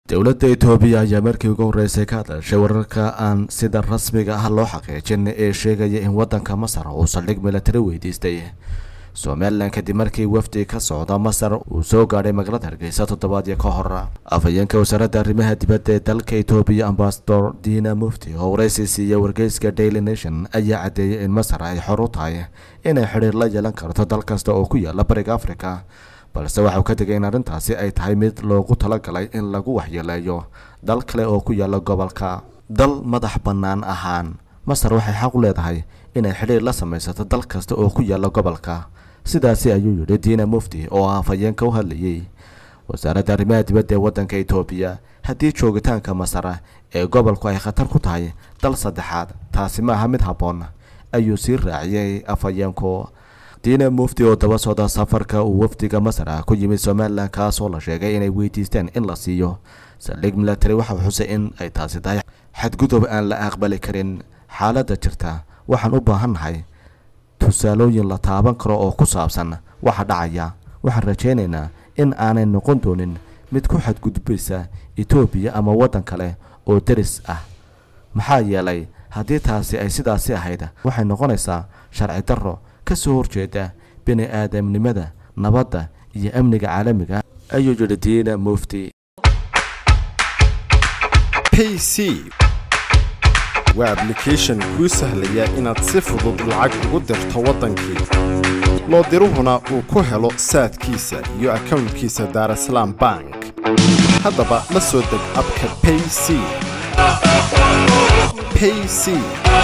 dowladda itoobiya ayaa markii ugu horreysay ka hadashay wararka aan sida rasmiga ah loo xaqiijin ee sheegaya in waddanka masar uu saldhig milatari weydiistay somalilan kadib markii wafdi ka socda masar uu soo gaadhay magaalada hargeysa toddobaadyo ka hor afhayeenka wasaaradda arrimaha dibadda ee dalka itoobiya ambasador dina mufti oo waraysi siiya wargeyska daily nation ayaa caddeeyay in masar ay xor u tahay inay xidhiir la yeelan karto dal kasta oo ku yaala bariga afrika balse waxauu ka digay in arrintaasi ay tahay mid loogu talagalay in lagu waxyeeleeyo dal kale oo ku yaala gobolka dal madax bannaan ahaan masar waxay xaq u leedahay inay xidhiir la samaysato dal kasta oo ku yaala gobolka sidaasi ayuu yidhi diina mufti oo ah afhayeenka u hadlayay wasaaradda arrimaha dibadda ee waddanka itoobiya haddii joogitaanka masar ee gobolku ay khatar ku tahay dal saddexaad taasi ma aha mid habboon ayuu sii raaciyay afhayeenku diina mufti oo daba socda safarka uu wafdiga masar ah ku yimid somalilan kaasoo la sheegay inay weydiisteen in la siiyo saldhig milatari waxau xusay in ay taasi tahay xadgudub aan la aqbali karin xaaladda jirta waxaan u baahannahay tusaalooyin la taaban karo oo ku saabsan waxa dhacaya waxaan rajaynaynaa in aanay noqon doonin mid ku xadgudbaysa etoobiya ama waddan kale oo deris ah maxaa yeelay haddii taasi ay sidaasi ahayd waxay noqonaysaa sharci darro ka soo horjeeda bini aadamnimada nabadda iyo amniga caalamiga ayuu yidhi diina mufti pc waa ablication kuu sahlaya inaad si fudud lacag ugu dirto waddankii loo diruhuna uu ku helo saadkiisa iyo akownkiisa daarasalaam bank haddaba la soo deg abka payc payc